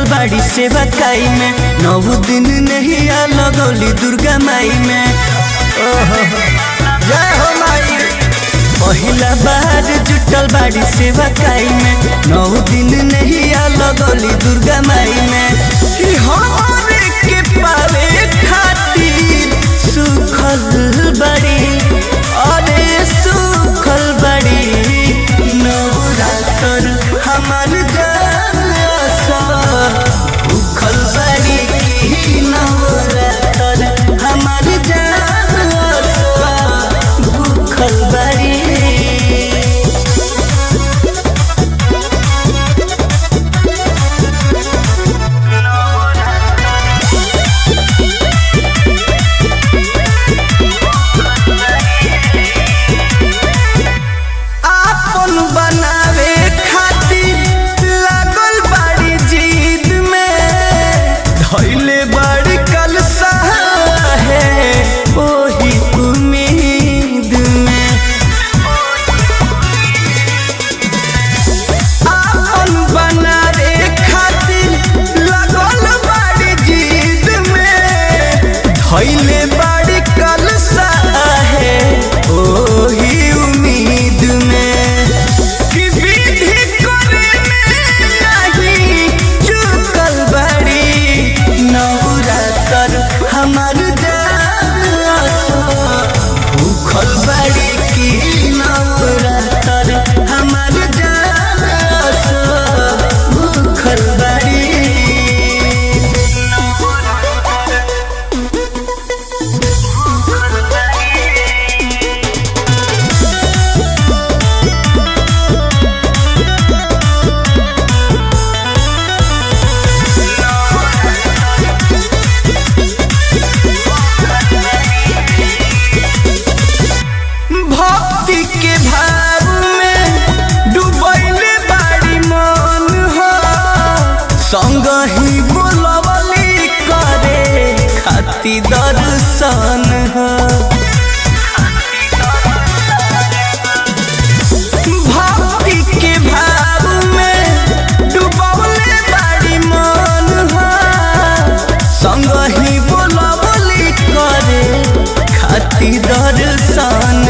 जुटल बाड़ी सेवा काई में नौ दिन नहीं आ लगौली दुर्गा माई में ओहो जय हो माई पहिला बार जुटल बाड़ी सेवा काई में नौ दिन नहीं आ लगौली दुर्गा माई में ई हमरे के पावे खातिर सुखल बड़ी अरे सुखल बड़ी नवरात्र हमार जलसा भूखल बड़ी की नवरात्र हमार जलसा भूखल बड़ी आपन बनावे खातिर लागल बाड़ी जिद में धैले बाड़ी कलसा है ओही उम्मीद में आपन बनावे खातिर लागल बाड़ी जिद में धैले बाड़ी कलसा है ओही उम्मीद में कि विधि करे में नहीं चुकल बड़ी नवरात्र हमार जासो भूखल बड़ी की नवरात्र हमार जासो भूखल बड़ी भक्ति के भाव में डूबैले बाड़ी मन हो संग ही बोलवली करे खाती दर्शन हो भक्ति के भाव में डूबौले बाड़ी मन हो संग ही बोलवली करे खाती दर्शन